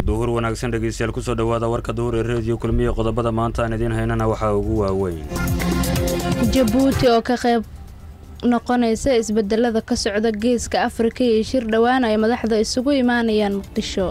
duhur wanaagsan dhegeystayaal kusoo dhowaada warka duhur ee reediyo kulmiya qodobada maanta aan idiin haynana waxaa ugu waaweyn jabuuti oo ka qayb noqonaysa isbedelada ka socda geeska afrika iyo shir dhowaan ay madaxda isugu imaanayaan muqdisho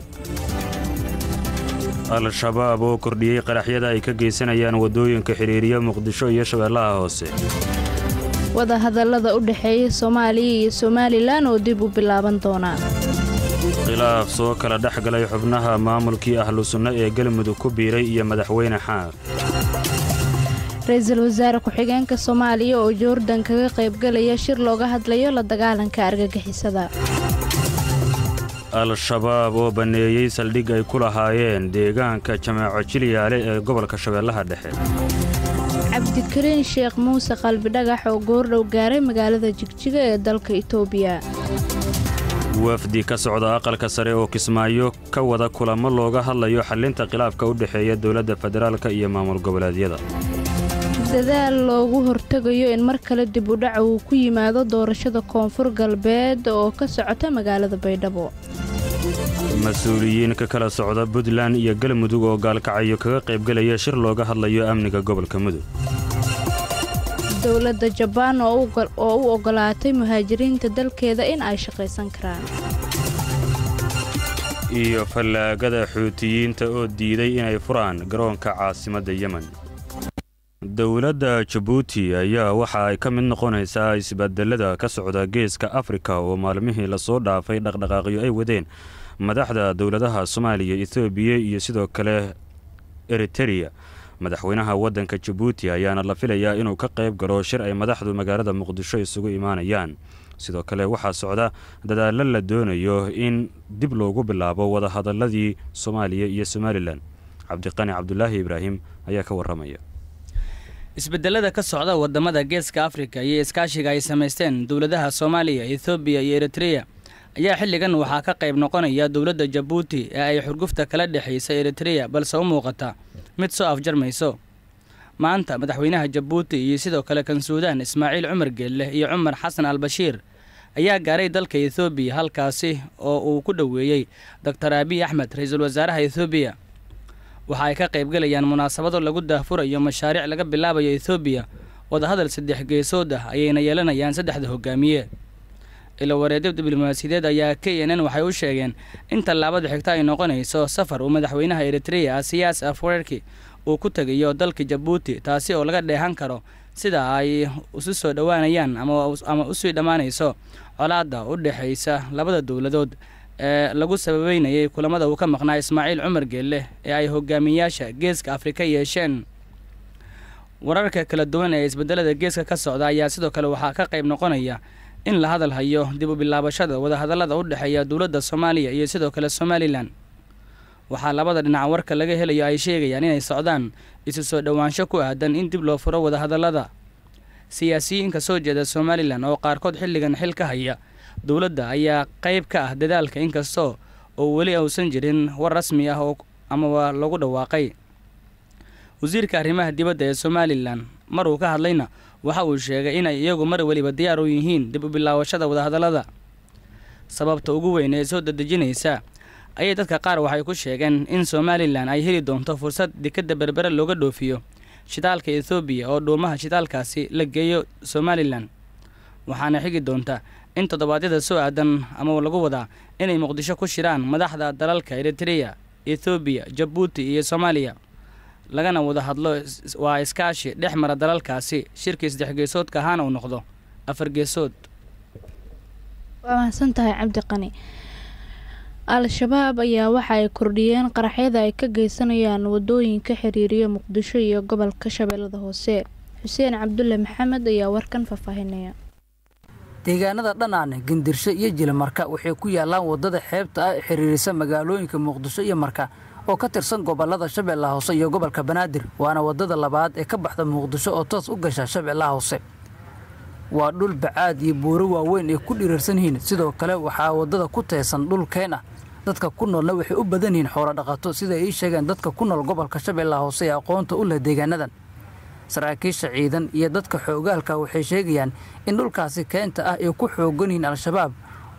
al-shabaab oo kordhiyey qaraxyada ay ka geysanayaan waddooyinka xidhiiriya muqdisho iyo shabeellaha hoose wadahadallada u dhexeeya soomaaliya iyo somalilan oo dib u bilaaban doonaa khilaaf soo kala dhex galay xubnaha maamulkii ahlu sunno ee galmudug ku biiray iyo madaxweyne xaar ra-iisul wasaare ku-xigeenka soomaaliya oo joordan kaga qaybgalaya shir looga hadlayo la dagaalanka argagixisada al-shabaab oo banneeyey saldhig ay ku lahaayeen deegaanka jamaaco jilyaale ee gobolka shabeellaha dhexe cabdikariin sheekh muuse qalbidhagax oo goordhow gaaray magaalada jigjiga ee dalka itoobiya wafdi ka socda aqalka sare oo kismaayo ka wada kulamo looga hadlayo xallinta khilaafka u dhexeeya dowladda federaalka iyo maamul goboleedyada dadaal loogu hortegayo in mar kale dib u dhaca uu ku yimaado doorashada koonfur galbeed oo ka socota magaalada baydhabo mas-uuliyiin ka kala socda puntland iyo galmudug oo gaalkacyo kaga qaybgelaya shir looga hadlayo amniga gobolka mudug dowladda jabaan oo u oggolaatay muhaajiriinta dalkeeda in ay shaqaysan karaan iyo fallaagada xuutiyiinta oo diiday inay furaan garoonka caasimadda yemen dowladda jabuuti ayaa waxa ay ka mid noqonaysaa isbedelada ka socda geeska afrika oo maalmihii lasoo dhaafay dhaqdhaqaaqyo ay wadeen madaxda dowladaha soomaaliya etoobiya iyo sidoo kale eritereya madaxweynaha waddanka jabuuti ayaana la filayaa inuu ka qayb galo shir ay madaxdu magaalada muqdisho isugu imaanayaan sidoo kale waxaa socda dadaallo la doonayo in dib loogu bilaabo wadahadaladii soomaaliya iyo somalilan cabdiqani cabdulaahi ibraahim ayaa ka warramaya isbedelada ka socda wadamada geeska afrika iyo iskaashiga ay samaysteen dowladaha soomaaliya ethoobiya iyo eritreya ayaa xilligan waxaa ka qayb noqonaya dowladda jabuuti ee ay xurgufta kala dhexaysa eritreya balse u muuqata mid soo afjarmayso maanta madaxweynaha jabuuti iyo sidoo kale kan suudaan ismaaciil cumar geelleh iyo cumar xasan al bashiir ayaa gaaray dalka ethoobiya halkaasi oo uu ku dhoweeyey doktor abiy axmed ra-iisul wasaaraha ethoobiya waxa ay ka qaybgalayaan munaasabado lagu daahfurayo mashaariic laga bilaabayo ethoobiya wadahadal saddex geesood ah ayayna yeelanayaan saddexda hogaamiye ilo wareedyo diblomaasiyadeed ayaa k n n waxay u sheegeen in tallaabada xigta ay noqonayso safar uu madaxweynaha eritreya asiyaas afwerki uu ku tegayo dalka jabuuti taasi oo laga dheehan karo sida ay isu soo dhowaanayaan ama usii dhammaanayso colaadda u dhexaysa labada dowladood ee lagu sababeynayay kulamada uu ka maqnaa ismaaciil cumar geelle ee ay hogaamiyayaasha geeska afrika yeesheen wararka kala duwan ee isbedelada geeska ka socda ayaa sidoo kale waxaa ka qayb noqonaya in la hadal hayo dib u bilaabashada wadahadallada u dhexeeya dowladda soomaaliya iyo sidoo kale somalilan waxaa labada dhinac warka laga helayo ay sheegayaan inay socdaan isu soo dhowaansho ku aadan in dib loo furo wadahadallada siyaasiyiinka soo jeeda somalilan oo qaarkood xilligan xil ka haya dowladda ayaa qayb ka ah dadaalka inkastoo oo weli uusan jirin war rasmi ah oo amaba lagu dhawaaqay wasiirka arrimaha dibadda ee somalilan mar uu ka hadlayna waxa uu sheegay inay iyagu mar weliba diyaar u yihiin dib u bilaabashada wadahadallada sababta ugu weyn ee soo dadejinaysa ayay dadka qaar waxay ku sheegeen in somalilan ay heli doonto fursad dekadda berbere looga dhoofiyo shidaalka ethoobiya oo dhuumaha shidaalkaasi la geeyo somalilan waxaana xigi doonta in toddobaadyada soo aadan ama lagu wadaa inay muqdisho ku shiraan madaxda dalalka eritreya ethoobiya jabuuti iyo soomaaliya lagana wada hadlo waa iskaashi dhex mara dalalkaasi shirkii saddex geesoodka ahaana uu noqdo afar geesood waa mahadsan tahay cabdiqani al-shabaab ayaa waxa ay kordhiyeen qaraxyada ay ka geysanayaan wadooyinka xiriiriya muqdisho iyo gobolka shabeellada hoose xuseen cabdulle maxamed ayaa warkan faahfaahinaya deegaanada dhanaane gandirsho iyo jilimarka waxay ku yaallaan waddada xeebta ah ee xiriirisa magaalooyinka muqdisho iyo marka oo ka tirsan gobollada shabeellaha hoose iyo gobolka banaadir waana waddada labaad ee ka baxda muqdisho oo toos u gasha shabeellaha hoose waa dhul bacaad iyo buuro waaweyn ay ku dhirirsan yihiin sidoo kale waxaa waddada ku teesan dhul keen ah dadka ku noolna waxay u badan yihiin xoolodhaqato siday ii sheegeen dadka ku nool gobolka shabeellaha hoose ee aqoonta u leh deegaanadan saraakiisha ciidan iyo dadka xoogaalka waxay sheegayaan in dhulkaasi keenta ah ay ku xoogan yihiin al-shabaab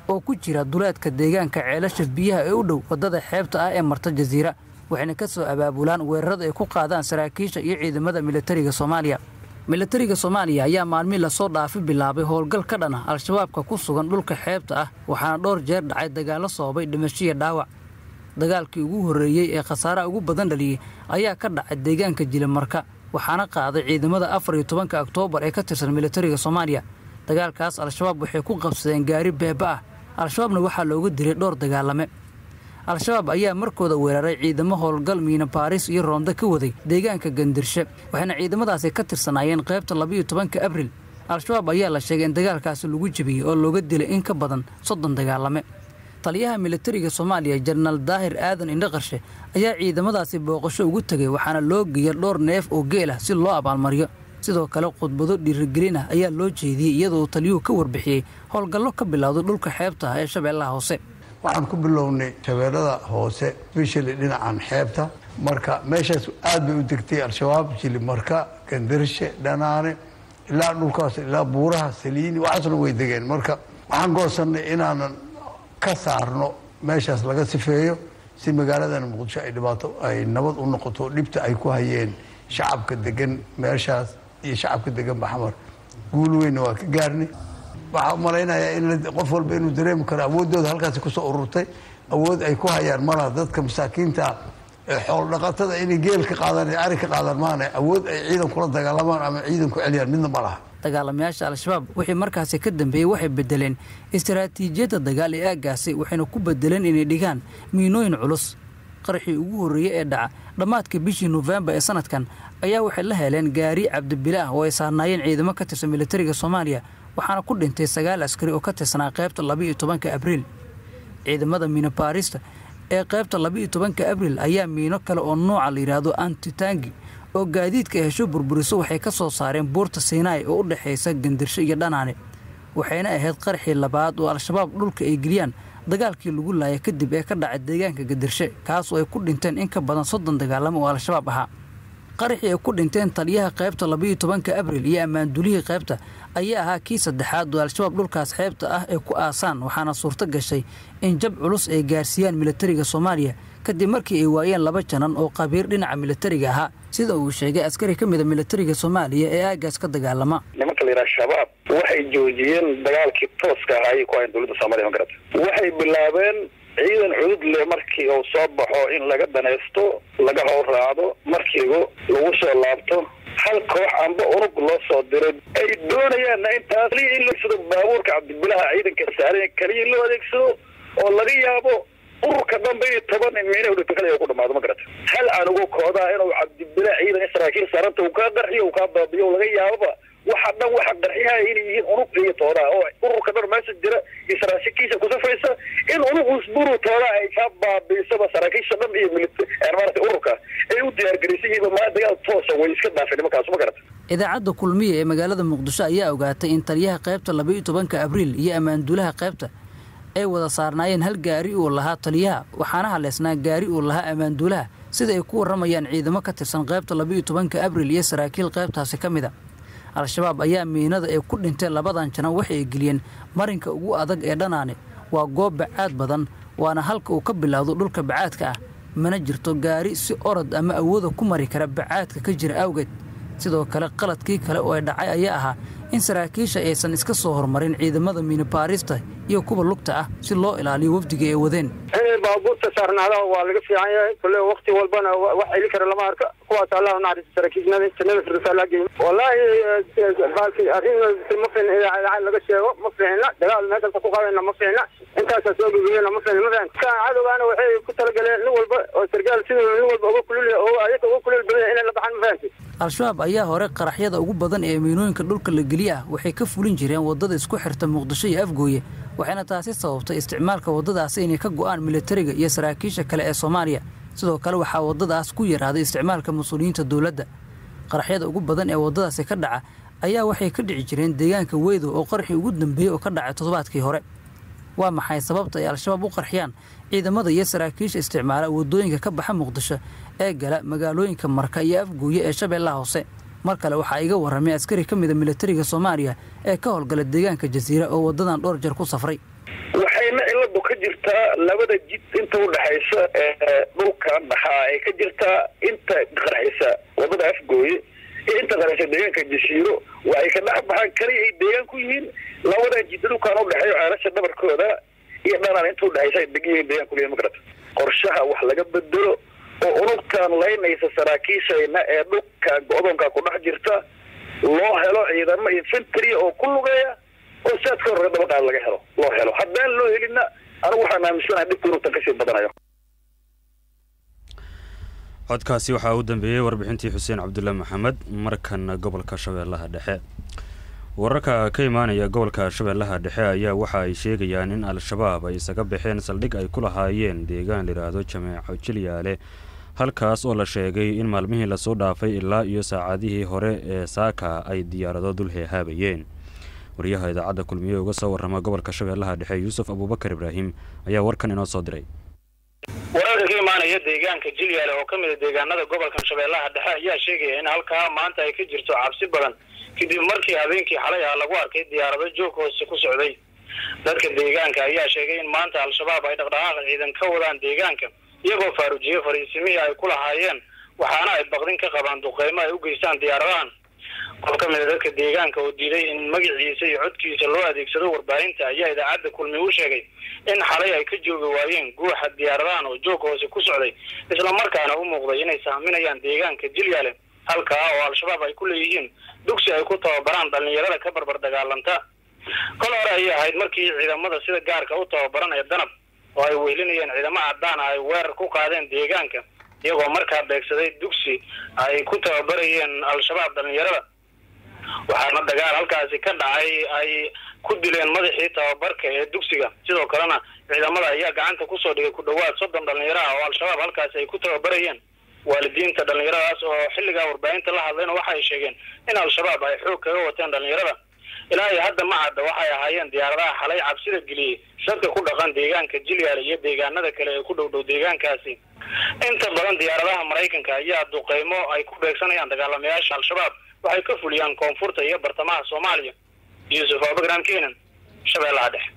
oo ku jira duleedka deegaanka ceelasha biyaha ee u dhow waddada xeebta ah ee marta jasiira waxayna ka soo abaabulaan weerarada ay ku qaadaan saraakiisha iyo ciidamada militariga soomaaliya militariga soomaaliya ayaa maalmii lasoo dhaafi bilaabay howlgal ka dhan ah al-shabaabka ku sugan dhulka xeebta ah waxaana dhowr jeer dhacay dagaallo sababay dhimashiya dhaawac dagaalkii ugu horreeyey ee khasaaraha ugu badan dhaliyey ayaa ka dhacay deegaanka jilimarka waxaana qaaday ciidamada afar iyo tobanka oktoobar ee ka tirsan militariga soomaaliya dagaalkaas al-shabaab waxay ku qabsadeen gaari beeba ah al-shabaabna waxaa looga dilay dhowr dagaalame al-shabaab ayaa markooda weeraray ciidamo howlgal miina baaris iyo roonda ka waday deegaanka gandirshe waxayna ciidamadaasi ka tirsanaayeen qaybta labiiyo tobanka abril al-shabaab ayaa la sheegay in dagaalkaasi lagu jebiyey oo looga dilay in ka badan soddon dagaalame taliyaha militariga soomaaliya jenaraal daahir aadan indhaqarshe ayaa ciidamadaasi booqasho ugu tegay waxaana loo geeya dhowr neef oo geel ah si loo abaalmariyo sidoo kale khudbado dhiirigelin ah ayaa loo jeediyey iyadoo taliyuhu ka warbixiyey howlgallo ka bilowday dhulka xeebta ah ee shabeellaha hoose waxaan ku bilownay shabeellada hoose bishali dhinacan xeebta marka meeshaas aad bay u degtay al-shabaab jilimarka gandarshe dhanaane ilaa dhulkaas ilaa buuraha saliini waxaasna way degeen marka waxaan goosannay inaanan ka saarno meeshaas laga sifeeyo si magaaladan muqdisho ay dhibaato ay nabad u noqoto dhibta ay ku hayeen shacabka degan meeshaas iyo shacabka degan baxmar guul weynna waa ka gaarnay waxaa u malaynayaa in qof walba inuu dareemi karo awooddooda halkaasi kusoo ururtay awood ay ku hayaan malaha dadka masaakiinta ee xool dhaqatada inay geel ka qaadaan ee ari ka qaadaan maana awood ay ciidan kula dagaalamaan ama ciidan ku celiyaan midna ma laha dagaalamayaasha al-shabaab wixii markaasi ka dambeeyey waxay bedeleen istaraatiijiyadda dagaal ee aaggaasi waxayna ku bedeleen inay dhigaan miinooyin culus qaraxii ugu horreeyey ee dhaca dhammaadka bishii nofembar ee sanadkan ayaa waxay la heleen gaari cabdibilaah oo ay saarnaayeen ciidamo ka tirsan militariga soomaaliya waxaana ku dhintay sagaal askari oo ka tirsanaa qaybta labiiyo tobanka abriil ciidamada miino baarista ee qaybta labiiyo tobanka abriil ayaa miino kale oo nooca la yidhaahdo antitangi oo gaadiidka hesho burburiso waxay ka soo saareen buurta siinaai oo u dhexaysa gandirsho iyo dhanaane waxayna ahayd qaraxii labaad oo al-shabaab dhulka ay geliyaan dagaalkii lagu laaya kadib ee ka dhacay deegaanka gandirshe kaas oo ay ku dhinteen in ka badan soddon dagaalamo oo al-shabaab ahaa qaraxii ay ku dhinteen taliyaha qaybta labiiyo tobanka abril iyo ammaandulihii qaybta ayaa ahaa kii saddexaad oo al-shabaab dhulkaas xeebta ah ay ku aasaan waxaana suurto gashay in jab culus ay gaarsiiyaan militariga soomaaliya kadib markii ay waayeen laba janan oo qabiir dhinaca militariga ahaa sida uu sheegay askari ka mida militariga soomaaliya ee aagaas ka dagaalama nimanka la yidhaha shabaab waxay joojiyeen dagaalkii tooska ahaa ayay ku hayan dowladda soomaliya ma garata waxay bilaabeen ciidan cudud leh markii uu soo baxo in laga danaysto laga howl raacdo markiigu lagu soo laabto hal koox amba unug loo soo diray ay doonayaanna intaas kaliya in loo sado baabuurka cabdibilaha ciidanka saaran kaliya in loo adeegsado oo laga yaabo ururka dambe iyo toban miina udhigto kaliya ku dhamaado ma garata hal anugu koodaa inuu cabdibila ciidan in saraakiil saaranta uu kaa qarxiyo uu kaa baabiyo laga yaaboba waxa dhan waxa qarxiyaha inay yihiin unug iyo toodaa oo ururka dhan meesha jira iyo saraakiisha kusafaysa in unug usburu toodaa ay kaa baabiisaba saraakiisha dhan iyo maarata ururka ay u diyaargaraysan yihiin maa dagaal toosa way iska dhaafeen nimankaas ma garata idaacadda kulmiya ee magaalada muqdisho ayaa ogaatay in taliyaha qaybta labiiyo tobanka abriil iyo ammaanduulaha qaybta ay wada saarnaayeen hal gaari uu lahaa taliyaha waxaana haleysnaa gaari uu lahaa ammaanduulaha sida ay ku warramayaan ciidamo ka tirsan qaybta labiiyo tobanka abriil iyo saraakiil qaybtaasi ka mid a al-shabaab ayaa miinada ay ku dhinteen labadan janan waxay geliyeen marinka ugu adag ee dhanaane waa goob bacaad badan waana halka uu ka bilowdo dhulka bacaadka ah mana jirto gaari si orod ama awooda ku mari kara bacaadka ka jira awgeed sidoo kale qaladkii kale oo ay dhacay ayaa ahaa in saraakiisha aysan iska soo hormarin ciidamada miinibaarista iyo kuwa lugta ah si loo ilaaliyo wafdiga ay wadeen baabuurta saarnaada waa laga fiican yahay kule wakti walbana wax celi kara lama arka kuwaas allah naxariista saraakiisnada jannada firdowsa allah geeyo wallaahi baalki arrin ma fiicna idaacad laga sheego ma fiicna dagaal meeshalka ku qabayna ma fiicna intaasaa soo gudubiyena ma fiicna ma fiicna ka cadowgaana waxay ku talagaleen nin walba oo sargaal siduu nin walba uga kulul oo ayaga uga kulul badan inay la baxaan ma fahanti al-shabaab ayaa hore qaraxyada ugu badan ee miinooyinka dhulka la geliya ah waxay ka fulin jireen waddada isku xirta muqdisho iyo afgooye waxayna taasi sababtay isticmaalka waddadaasi inay ka go'aan militariga iyo saraakiisha kale ee soomaaliya sidoo kale waxaa waddadaas ku yaraaday isticmaalka mas-uuliyiinta dowladda qaraxyada ugu badan ee waddadaasi ka dhaca ayaa waxay ka dhici jireen deegaanka weydow oo qaraxii ugu dambeeyey oo ka dhacay toddobaadkii hore waa maxay sababta ay al-shabaab u qarxiyaan ciidamada iyo saraakiisha isticmaala waddooyinka ka baxa muqdisho ee gala magaalooyinka marka iyo afgooye ee shabeellaha hoose mar kale waxaa iga warramay askari ka mida militariga soomaaliya ee ka howlgala deegaanka jasiira oo waddadan dhowr jeer ku safray waxay jirtaa labada jid inta udhexaysa ee dhulkan dhaxaa ay ka jirtaa inta qarxisa wadada afgooye iyo inta qarxisa deegaanka jasiiro waxay ka dhex baxaan kaliya ay deegaan ku yihiin labada jid dhulkan udhexeeyo ceelasha dhabarkooda iyo dhanaan inta udhexaysa ay degan yihiin deegaan kuliya magarata qorshaha wax laga bedelo oo unugtan laynaysa saraakiishayna ee dhulkan go-doonka ku dhex jirta loo helo ciidamo infantry oo ku lugeeya oo saadka horre dabaqaad laga helo loo helo haddaan loo helina anigu waxaan aaminsanahay dhibka unugtan kasii badanayo codkaasi waxaa u dambeeyey warbixintii xuseen cabdulle maxamed markan gobolka shabeellaha dhexe wararka ka imaanaya gobolka shabeellaha dhexe ayaa waxa ay sheegayaan in al-shabaab ay isaga baxeen saldhig ay ku lahaayeen deegaan layidhaahdo jameeco jilyaale halkaas oo la sheegay in maalmihii lasoo dhaafay ilaa iyo saacadihii hore ee saaka ay diyaarado dul heehaabayeen wariyaha idaacadda kulmiye uga soo warrama gobolka shabeellaha dhexe yuusuf abuubakar ibraahim ayaa warkan inoo soo diray wararka ka imaanaya deegaanka jilyaale oo ka mid a deegaanada gobolkan shabeellaha dhexe ayaa sheegaya in halkaa maanta ay ka jirto cabsi badan kadib markii habeenkii xalay ah lagu arkay diyaarado joog hoose ku socday dadka deegaanka ayaa sheegay in maanta al-shabaab ay dhaqdhaqaaq ciidan ka wadaan deegaanka iyagoo faaruujiyey fariisimihii ay ku lahaayeen waxaana ay baqdin ka qabaan duqeymo ay u geystaan diyaaradahan qof ka mid a dadka deegaanka oo diiday in magaciisa iyo codkiisa loo adeegsado warbaahinta ayaa idaacadda kulmi u sheegay in xalay ay ka joogi waayeen guuxa diyaaradahan oo joog hoose ku socday islamarkaana u muuqday inay sahminayaan deegaanka jilyaale halkaa oo al-shabaab ay ku leeyihiin dugsi ay ku tababaraan dhallinyarada ka barbar dagaalanta kol hore ayay ahayd markii ciidamada sida gaarka u tababaran ee danab oo ay weylinayeen ciidamo cadaan ah ay weerar ku qaadeen deegaanka iyagoo markaa beegsaday dugsi ay ku tababarayeen al-shabaab dhallinyarada waxaana dagaal halkaasi ka dhacay ay ku dileen madaxii tababarka ee dugsiga sidoo kalena ciidamada ayaa gacanta kusoo dhigay ku dhowaad soddon dhallinyaro ah oo al-shabaab halkaasi ay ku tababarayeen waalidiinta dhallinyaradaas oo xilligaa warbaahinta la hadlayna waxa ay sheegeen in al-shabaab ay xoog kaga wateen dhallinyarada ilaa iyo hadda ma cadda waxay ahaayeen diyaaradaha xalay cabsida geliyey dadka ku dhaqan deegaanka jilyaale iyo deegaanada kale ee ku dhow dhow deegaankaasi inta badan diyaaradaha maraykanka ayaa duqeymo ay ku beegsanayaan dagaalamayaasha al-shabaab waxay ka fuliyaan koonfurta iyo bartamaha soomaaliya yuusuf abakram kenan shabeellaha dhexe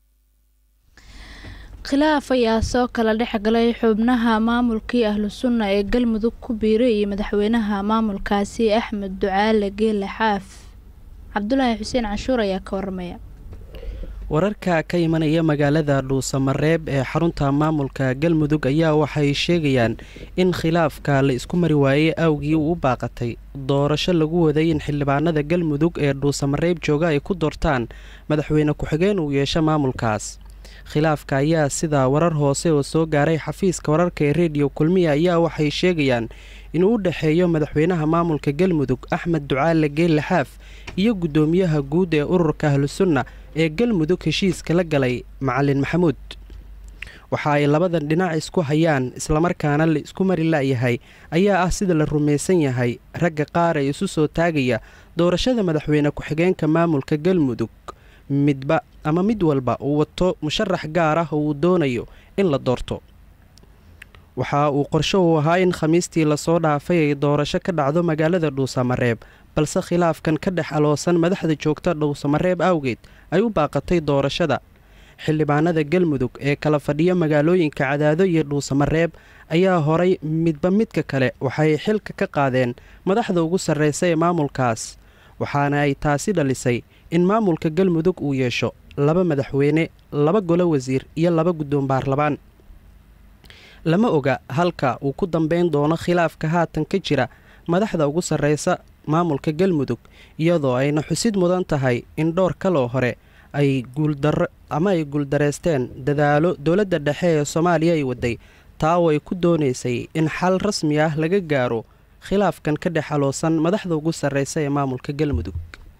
khilaaf ayaa soo kala dhex galay xubnaha maamulkii ahlu sunna ee galmudug ku biiray iyo madaxweynaha maamulkaasi axmed ducaale geele xaaf cabdulaahi xuseen canshuur ayaa ka waramaya wararka ka imanaya magaalada dhuusamareeb ee xarunta maamulka galmudug ayaa waxay sheegayaan in khilaafka la isku mari waayey awgii uu u baaqatay doorasho lagu waday in xildhibaanada galmudug ee dhuusamareeb jooga ay ku doortaan madaxweyne ku-xigeen uu yeesho maamulkaas khilaafka ayaa sida warar hoose oo soo gaaray xafiiska wararka ee rediyo kulmiya ayaa waxay sheegayaan inuu u dhexeeyo madaxweynaha maamulka galmudug axmed ducaale geelle xaaf iyo guddoomiyaha guud ee ururka ahlusunna ee galmudug heshiiska la galay macalin maxamuud waxa ay labadan dhinac isku hayaan islamarkaana la isku mari la'yahay ayaa ah sida la rumaysan yahay ragga qaar ee isu soo taagaya doorashada madaxweyne ku-xigeenka maamulka galmudug midba ama mid walba uu wato musharax gaar ah oo uu doonayo in la doorto waxa uu qorsho uu ahaa in khamiistii lasoo dhaafay ay doorasho ka dhacdo magaalada dhuusamareeb balse khilaafkan ka dhex aloosan madaxda joogta dhuusamareeb awgeed ay u baaqatay doorashada xildhibaanada galmudug ee kala fadhiya magaalooyinka cadaado iyo dhuusamareeb ayaa horay midba midka kale waxay xilka ka qaadeen madaxda ugu sarreysa ee maamulkaas waxaana ay taasi dhalisay in maamulka galmudug uu yeesho laba madaxweyne laba golo wasiir iyo laba guddoon baarlamaan lama oga halka uu ku dambeyn doono khilaafka haatan ka jira madaxda ugu sarreysa maamulka galmudug iyadoo ayna xusid mudan tahay in dhowr kaloo hore ay guuldaro ama ay guuldareysteen dadaalo dowladda dhexe ee soomaaliya ay waday taa oo ay ku doonaysay in xal rasmi ah laga gaaro khilaafkan ka dhex aloosan madaxda ugu sarreysa ee maamulka galmudug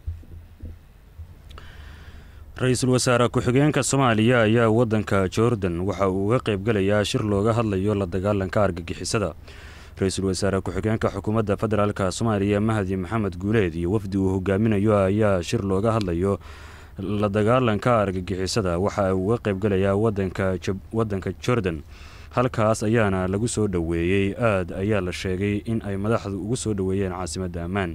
ra-iisul wasaare ku-xigeenka soomaaliya ayaa waddanka jordan waxa uu uga qaybgalayaa shir looga hadlayo la dagaalanka argagixisada ra-iisul wasaare ku-xigeenka xukuumadda federaalka soomaaliya mahdi maxamed guuleed iyo wafdi uu hogaaminayo ayaa shir looga hadlayo la dagaalanka argagixisada waxa uu uga qaybgalayaa wadanka jordan halkaas ayaana lagu soo dhoweeyey aad ayaa la sheegay in ay madaxdu ugu soo dhoweeyeen caasimadda ammaan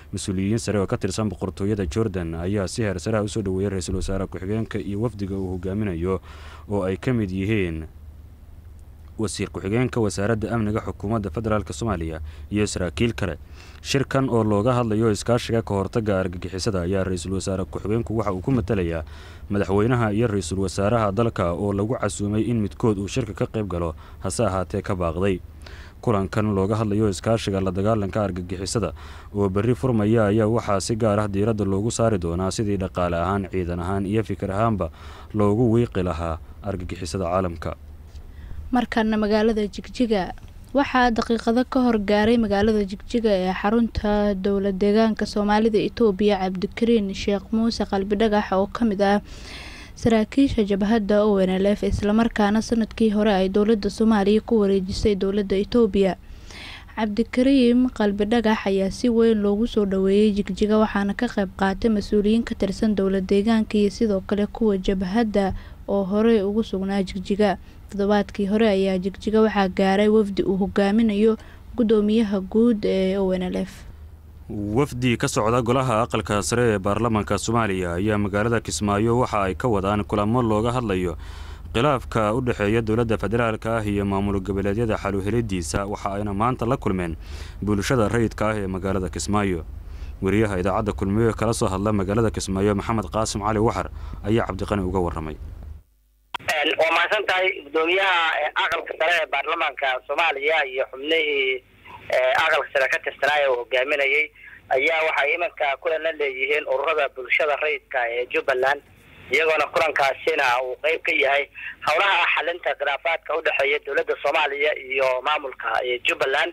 mas-uuliyiin sare oo ka tirsan boqortooyada jordan ayaa si heersaraha usoo dhoweeyay ra-iisul wasaare ku-xigeenka iyo wafdiga uu hogaaminayo oo ay ka mid yihiin wasiir ku-xigeenka wasaaradda amniga xukuumadda federaalk soomaaliya iyo saraakiil kale shirkan oo looga hadlayo iskaashiga ka hortaga argagixisada ayaa ra-iisul wasaare ku-xigeenku waxa uu ku matalayaa madaxweynaha iyo ra-iisul wasaaraha dalka oo lagu casuumay in midkood uu shirka ka qayb galo hase ahaatee ka baaqday kulankan looga hadlayo iskaashiga la dagaalanka argagixisada oo berri furmaya ayaa waxaa si gaar ah diiradda loogu saari doonaa sidii dhaqaale ahaan ciidan ahaan iyo fikir ahaanba loogu wiiqi lahaa argagixisada caalamka markana magaalada jigjiga waxaa daqiiqado ka hor gaaray magaalada jigjiga ee xarunta dowla deegaanka soomaalida itoobiya cabdikariin sheekh muuse qalbi dhagax oo ka mid ah saraakiisha jabhadda o n l f islamarkaana sanadkii hore ay dowladda soomaaliya ku wareejisay dowladda itoobiya cabdikariim qalbi dhagax ayaa si weyn loogu soo dhoweeyey jigjiga waxaana ka qayb qaatay mas-uuliyiin ka tirsan dowla deegaanka iyo sidoo kale kuwa jabhadda oo horey ugu sugnaa jigjiga toddobaadkii hore ayaa jigjiga waxaa gaaray wafdi uu hogaaminayo guddoomiyaha guud ee o n l f wafdi ka socda golaha aqalka sare ee baarlamaanka soomaaliya ayaa magaalada kismaayo waxa ay ka wadaan kulamo looga hadlayo khilaafka u dhexeeya dowladda federaalka ah iyo maamul goboleedyada xaluhelidiisa waxa ayna maanta la kulmeen bulshada rayidka ah ee magaalada kismaayo wariyaha idaacadda kulmiyo kala soo hadla magaalada kismaayo maxamed qaasim cali waxar ayaa cabdiqani uga waramay waa mahadsan tahay guddoomiyaha aqalka sare ee baarlamaanka soomaaliya iyo xubnihii aqalka sare ka tirsanaayo uu hogaaminayay ayaa waxay iminka kulan la leeyihiin ururada bulshada rayidka ee jubbaland iyagoona kulankaasina uu qeyb ka yahay howlaha xalinta khilaafaadka udhexeeya dowladda soomaaliya iyo maamulka jubbaland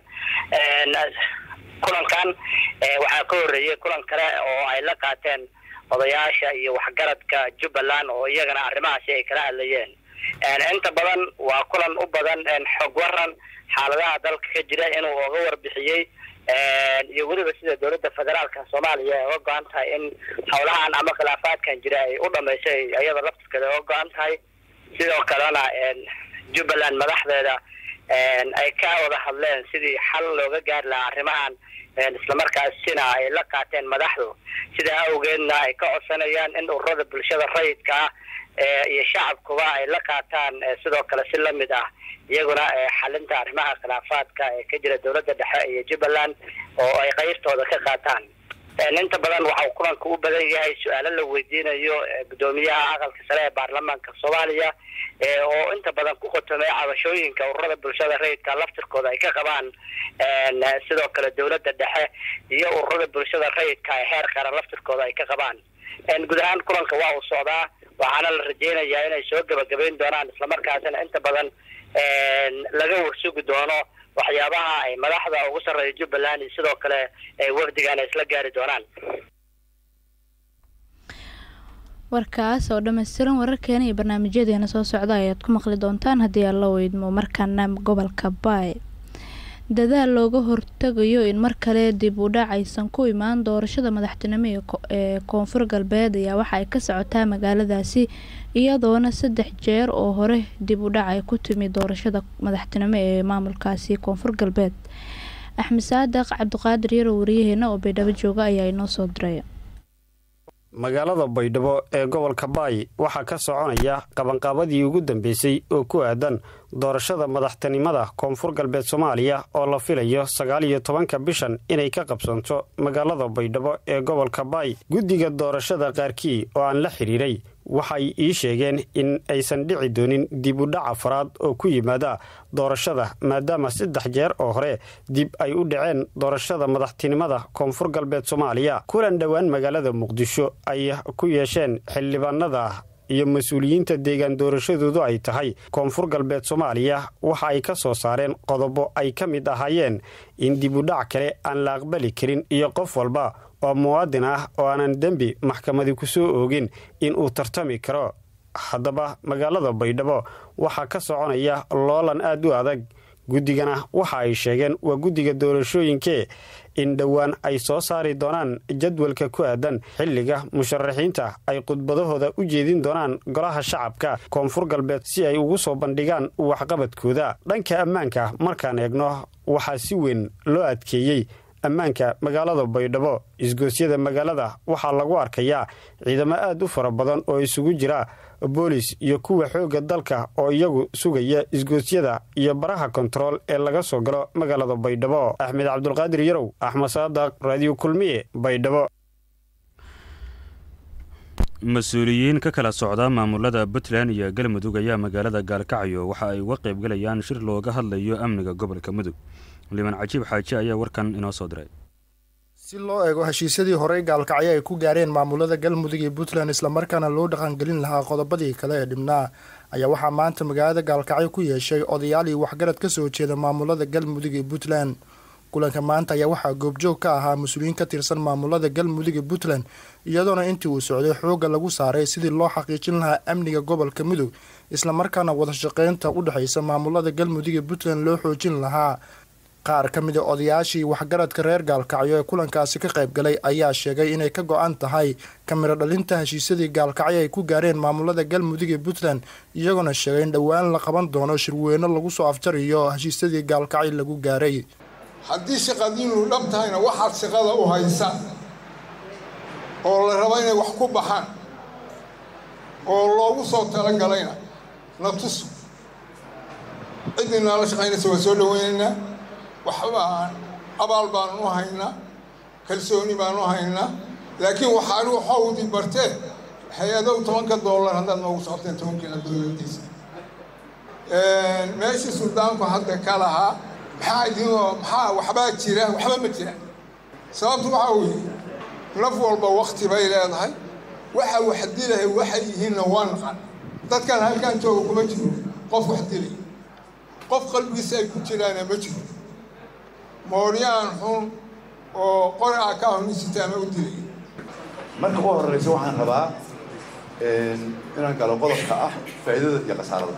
kulankan waxaa ka horeeyay kulan kale oo ay la qaateen odayaasha iyo waxgaradka jubbaland oo iyagana arrimahaasi ay kala hadlayeen inta badan waa kulan u badan xog waran xaaladaha dalka ka jira inuu oga warbixiyey iyo weliba sida dowladda federaalka soomaaliya ay oga go-an tahay in howlahan ama khilaafaadkan jira ay u dhamaysay iyada laftirkeeda oga go-an tahay sidoo kalena jubbaland madaxdeeda ay ka wada hadleen sidii xal looga gaari lahaa arrimahan islamarkaasina ay la qaateen madaxdu sidaa awgeedna ay ka codsanayaan in ururada bulshada rayidka ah iyo shacabkuba ay la qaataan sidoo kale si lamid ah iyaguna xalinta arrimaha khilaafaadka ee ka jira dowladda dhexe iyo jubbaland oo ay qeybtooda ka qaataan inta badan waxa uu kulanka u badan yahay su-aalo la weydiinayo guddoomiyaha aqalka sare ee baarlamaanka soomaaliya oo inta badan ku qotomay cabashooyinka ururada bulshada rayidka laftirkooda ay ka qabaan sidoo kale dowladda dhexe iyo ururada bulshada rayidka ee heer qaran laftirkooda ay ka qabaan guud ahaan kulanka waa uu socdaa waxaana la rajeynayaa inay soo gebagabayn doonaan islamarkaasina inta badan laga warsugi doono waxyaabaha ay madaxda ugu sarreeya jubbaland iyo sidoo kale wafdigan ay isla gaari doonaan warkaas oo dhammaystiran wararkeena iyo barnaamijyadeena soo socda ayaad ku maqli doontaan haddii aan la weydmo markaana gobolka baay dadaal looga hortagayo in mar kale dib u dhac aysan ku imaan doorashada madaxtinimo ee koonfur galbeed ayaa waxa ay ka socotaa magaaladaasi iyadoona saddex jeer oo hore dib u dhac ay ku timi doorashada madaxtinimo ee maamulkaasi koonfur galbeed axmed saadaq cabdiqaadir yaro wariyaheena oo baydhabo jooga ayaa inoo soo diray magaalada baydhabo ee gobolka baay waxaa ka soconaya qabanqaabadii ugu dambeysay oo ku aadan doorashada madaxtinimada koonfur galbeed soomaaliya oo la filayo sagaal iyo tobanka bishan inay ka qabsanto magaalada baydhabo ee gobolka baay guddiga doorashada qaarkii oo aan la xidhiiray waxay ii sheegeen in aysan dhici doonin dib u dhac afraad oo ku yimaada doorashada maadaama saddex jeer oo hore dib ay u dhaceen doorashada madaxtinimada koonfur galbeed soomaaliya kulan dhowaan magaalada muqdisho ay ku yeesheen xildhibaanada iyo mas-uuliyiinta deegaan doorashadoodu ay tahay koonfur galbeed soomaaliya waxa ay ka soo saareen qodobo ay ka mid ahaayeen in dib u dhac kale aan la aqbali karin iyo qof walba oo muwaadin ah oo aanan dembi maxkamadi ku soo oogin in uu tartami karo haddaba magaalada baydhabo waxaa ka soconaya loolan aad u adag guddigana waxa ay sheegeen waa guddiga doorashooyinkee in dhowaan ay soo saari doonaan jadwalka ku aadan xilliga musharaxiinta ay khudbadahooda u jeedin doonaan golaha shacabka koonfur galbeed si ay ugu soo bandhigaan waxqabadkooda dhanka ammaanka markaan eegno waxaa si weyn loo adkeeyey ammaanka magaalada baydhabo isgoosyada magaalada waxaa lagu arkayaa ciidamo aad u fara badan oo isugu jira boolis iyo kuwa xoogga dalka oo iyagu sugaya isgoosyada iyo baraha kontarool ee laga soo galo magaalada baydhabo axmed cabdulqaadir yarow axmed saadaq raadiyo kulmiye baydhabo mas-uuliyiin ka kala socda maamulada puntland iyo galmudug ayaa magaalada gaalkacyo waxa ay uga qaybgalayaan shir looga hadlayo amniga gobolka mudug liban cajiib xaaji ayaa warkan inoo soo diray si loo eego heshiisyadii horey gaalkacyo ay ku gaareen maamulada galmudug iyo puntland islamarkaana loo dhaqangelin lahaa qodobadii kale ee dhibnaa ayaa waxaa maanta magaalada gaalkacyo ku yeeshay odayaal iyo waxgarad ka soo jeeda maamulada galmudug iyo puntland kulanka maanta ayaa waxaa goobjoog ka ahaa mas-uuliyiin ka tirsan maamulada galmudug iyo puntland iyadoona intii uu socday xoogga lagu saaray sidii loo xaqiijin lahaa amniga gobolka mudug islamarkaana wadashaqeynta u dhexaysa maamulada galmudug iyo puntland loo xoojin lahaa qaar ka mid a odayaashii waxgaradka reer gaalkacyo ee kulankaasi ka qayb galay ayaa sheegay inay ka go-an tahay kamiro dhalinta heshiisyadii gaalkacyo ay ku gaareen maamulada galmudug iyo puntland iyagoona sheegay in dhowaan la qaban doono shirweyno lagu soo afjariyo heshiisyadii gaalkacyo lagu gaaray haddii shaqadiinu dhab tahayna waxaad shaqada u haysa oo la rabo inay wax ku baxaan oo loogu soo talagalayna na tusu ciddii naala shaqaynaysa waa soo dhaweynaynaa waxbaan abaal baanu u haynaa kalsooni baanu u haynaa laakiin waxaanu xawdi barteen hay-adow tobanka doolar haddaad noogu socoteen tobankiina dowladdiisa meeshii suldaanku hadda ka lahaa maxaa idinoo maxaa waxbaa jira waxba ma jiraan sababtu waxaa weeye naf walba wakti bay leedahay waxa wax dilahay waxay yihiinna waa naqan dadkan halkaan jooga kuma jiro qof wax dilay qof qalbigiisa ay ku jiraana ma jiro mooryaan xun oo qori ah ka honisitaama u dilay marka u horeysa waxaan rabaa inaan galo qodobka ah faa'iidada iyo khasaarada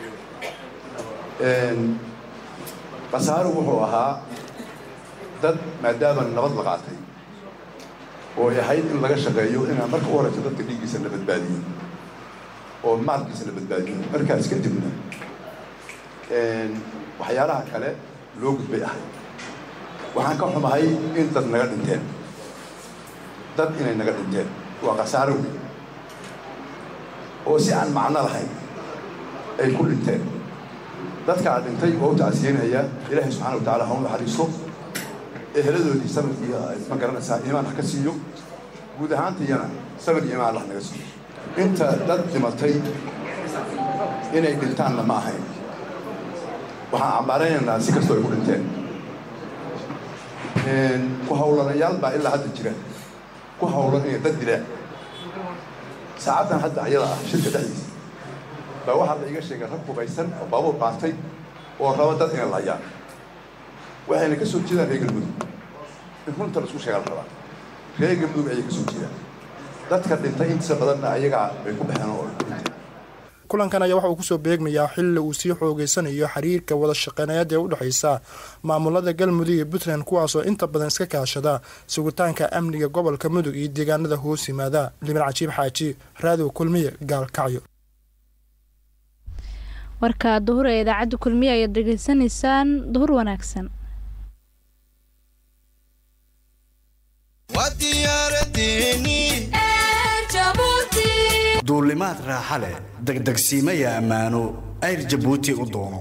khasaaru wuxuu ahaa dad maadaama nabad la qaatay oo ay ahayd in laga shaqeeyo inaan marka u horeysa dadka dhiiggiisa la badbaadiyo oo maalkiisa la badbaadiyo markaas kadibna waxyaalaha kale loo gudbay ahay waxaan ka xumahay in dad naga dhinteen dad inay naga dhinteen waa khasaaro weyn oo si aan macno lahayn ay ku dhinteen dadkaa dhintay oo u tacsiyeynaya ilaahay subxana wa tacala ha u naxariisto eheladoodii samirkii ma garanaysaa iimaan ha ka siiyo guud ahaantayana samir iyo imaan allah naga siiyo inta dad dhimatay inay dhintaanna ma ahayn waxaan cambaaraynaynaa si kastoo ay ku dhinteen ku hawlanayaal baa ilaa hadda jira ku hawlan inay dad dilaan saacaddan hadda ayada ah shirka dhexdiisa baa waxaa la iga sheegay rag hubaysan oo baabuur qaatay oo raba dad inay lahayaan waxayna ka soo jeedaan reer galmudug in runta la isku sheega la rabaa reer galmudug ayay ka soo jeedaan dadka dhintay intiisa badanna ayagaa bay ku baxeen oo dhintay kulankan ayaa waxa uu kusoo beegmayaa xilli uu sii xoogeysanayo xiriirka wada shaqeynayaad ee u dhexaysa maamulada galmudug iyo puntland kuwaasoo inta badan iska kaashada sugitaanka amniga gobolka mudug iyo deegaanada hoos yimaada liban cajiib xaaji raadiw kulmiye gaalkacyo warka duhur ee idaacadda kulmiye ayaad dhegeysanaysaan duhur wanaagsan duulimaad raaxa leh degdegsiimaya ammaano ayr jabuuti u doono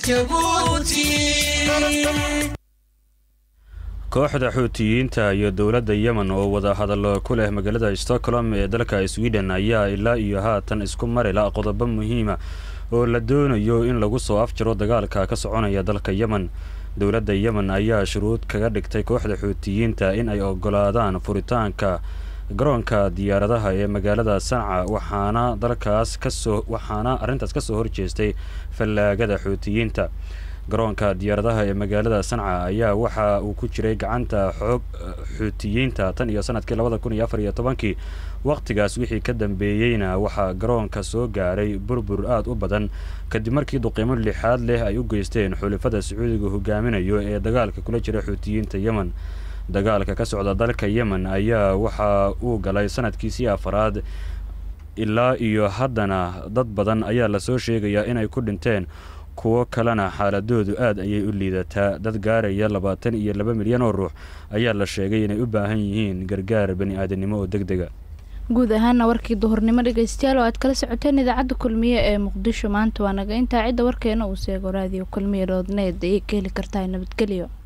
kooxda xuutiyiinta iyo dowladda yemen oo wada hadallo ku leh magaalada stockholm ee dalka sweden ayaa ilaa iyo haatan isku marila qodobo muhiima oo la doonayo in lagu soo afjaro dagaalka ka soconaya dalka yemen dowladda yemen ayaa shuruud kaga dhigtay kooxda xuutiyiinta in ay ogolaadaan furitaanka garoonka diyaaradaha ee magaalada sanca waxaana dalkaas kasoo waxaana arrintaas kasoo horjeestay fallaagada xuutiyiinta garoonka diyaaradaha ee magaalada sanca ayaa waxa uu ku jiray gacanta xoog xuutiyiinta tan iyo sanadkii labada kun iyo afar iyo tobankii wakhtigaas wixii ka dambeeyeyna waxaa garoonka soo gaaray burbur aada u badan kadib markii duqiimo lixaad leh ay u geysteen xulifada sacuudiga hogaaminayo ee dagaalka kula jira xuutiyiinta yemen dagaalka ka socda dalka yemen ayaa waxa uu galay sanadkiisii afaraad ilaa iyo haddana dad badan ayaa lasoo sheegayaa inay ku dhinteen kuwo kalena xaaladoodu aad ayay u liidataa dad gaaraya labaatan iyo laba milyan oo ruux ayaa la sheegay inay u baahan yihiin gargaar bani aadamnimo oo deg dega guud ahaana warkii duhurnimo dhegeystayaal oo aad kala socoteen idaacadda kulmiye ee muqdisho maanta waa naga intaa cidda warkeena uu seego raadiyo kulmiye dhoodneed ayay ka heli kartaa nabadgelyo